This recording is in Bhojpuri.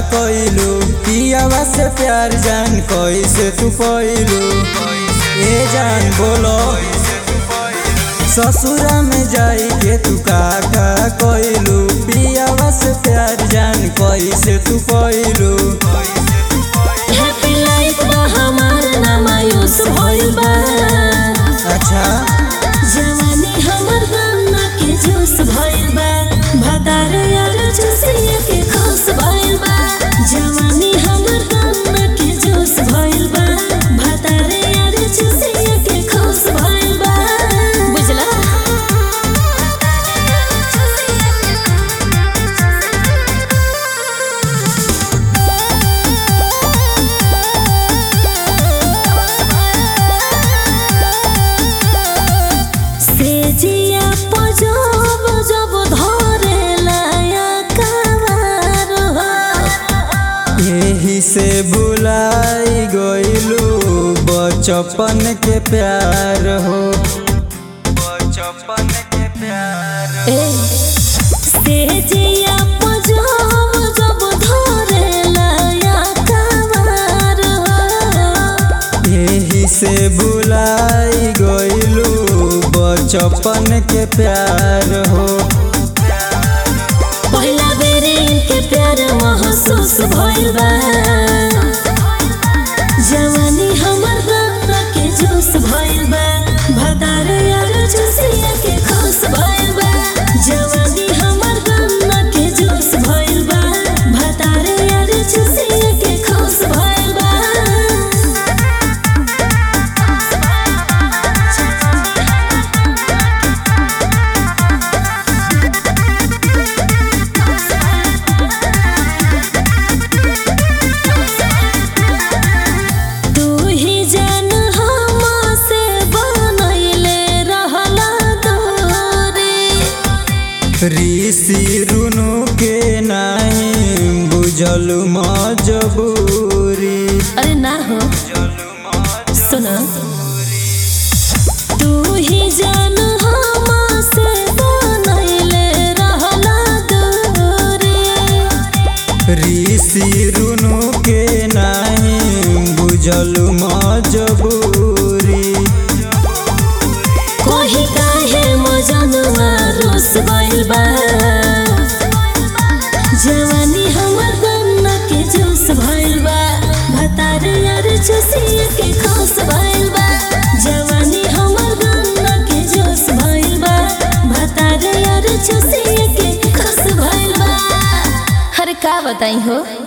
कइलू पियावा से प्यार जान कैसे तू कइलू ए जान बोलो ससुरा में जाई के तू का का कइलू पियावा से प्यार जान कैसे तू कइलू हैप्पी लाइफ बा हमार ना मायूस भइल बा अच्छा जवानी हमर गन्ना के जूस भइल बा भतार यार चुसिया के खुश भइल बा जवानी हमर गन्ना के जूस भइल बा भतार यार चुसिया के खुश भइल बा बुझला से जिया पजब जब धरे लाया कावार हो यही से बुलाई गइलू बचपन के प्यार हो बचपन के प्यार ए, से जिया पजब जब धरे लाया कावार हो यही से बुलाई गइलू बचपन के प्यार हो पहिला बेरे इनके प्यार महसूस भइल बा जवानी हमर गन्ना के जूस भइल बा भतार यार चुसिया के खुश भइल बा जवानी हमर गन्ना के जूस भइल बा भतार यार चुसिया के खुश भइल बा तू ही जान हमसे बनैले रहला दूरी ऋषि रुनु के नहीं बुझल मजबूरी अरे ना हो सुन तू ही जान हमसे बनैले रहला दूरी ऋषि रुनु के नहीं बुझल मजबूरी कोही काहे मजनुआ रोस गइल बा जवानी हमर गन्ना के जूस भइल बा भतार यार चुसिया के खुश भइल बा जवानी हमर गन्ना के जूस भइल बा भतार यार चुसिया के खुश भइल बा अरे का बताई हो